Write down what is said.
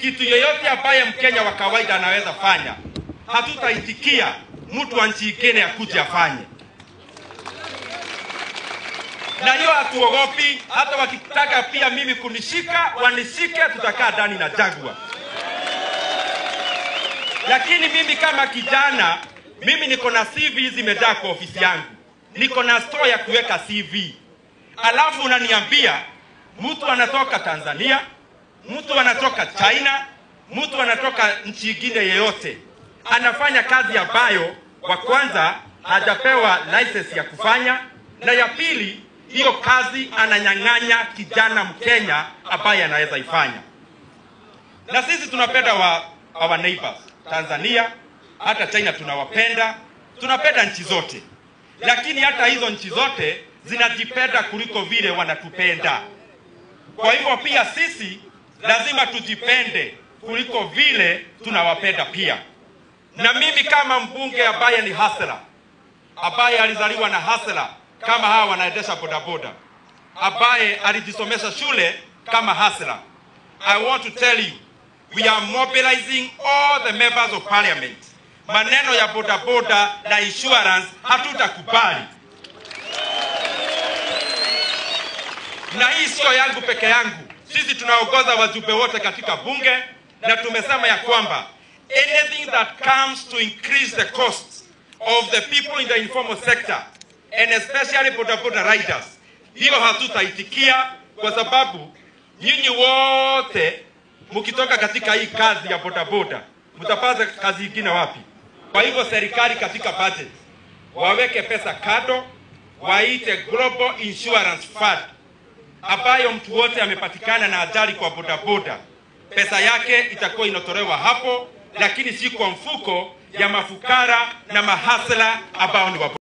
kitu yoyote ambaye Mkenya wa kawaida anaweza fanya, hatutaitikia mtu wa nchi ingine akuje afanye, na hiyo hatuogopi. Hata wakitaka pia mimi kunishika wanishike, tutakaa ndani na Jaguar. Lakini mimi kama kijana, mimi niko na CV zimejaa kwa ofisi yangu, niko na store ya kuweka CV, alafu unaniambia mtu anatoka Tanzania, mtu anatoka China, mtu anatoka nchi ingine yeyote, anafanya kazi ambayo wa kwanza hajapewa license ya kufanya, na ya pili, hiyo kazi ananyang'anya kijana Mkenya ambaye anaweza ifanya. Na sisi tunapenda wa our neighbors Tanzania, hata China tunawapenda, tunapenda nchi zote, lakini hata hizo nchi zote zinajipenda kuliko vile wanatupenda. Kwa hivyo pia sisi lazima tujipende kuliko vile tunawapenda pia. Na mimi kama mbunge ambaye ni hasla, ambaye alizaliwa na hasla kama hawa wanaendesha bodaboda, ambaye alijisomesha shule kama hasla, I want to tell you we are mobilizing all the members of parliament. Maneno ya bodaboda na insurance hatutakubali. na hii sio yangu peke yangu. Sisi tunaongoza wajumbe wote katika bunge na tumesema ya kwamba anything that comes to increase the cost of the people in the informal sector and especially bodaboda riders, hiyo hatutaitikia kwa sababu nyinyi wote mkitoka katika hii kazi ya bodaboda mtapata kazi ingine wapi? Kwa hivyo serikali katika budget waweke pesa kado, waite Global Insurance Fund ambayo mtu wote amepatikana na ajali kwa bodaboda, pesa yake itakuwa inatolewa hapo, lakini si kwa mfuko ya mafukara na mahasla ambao ni wa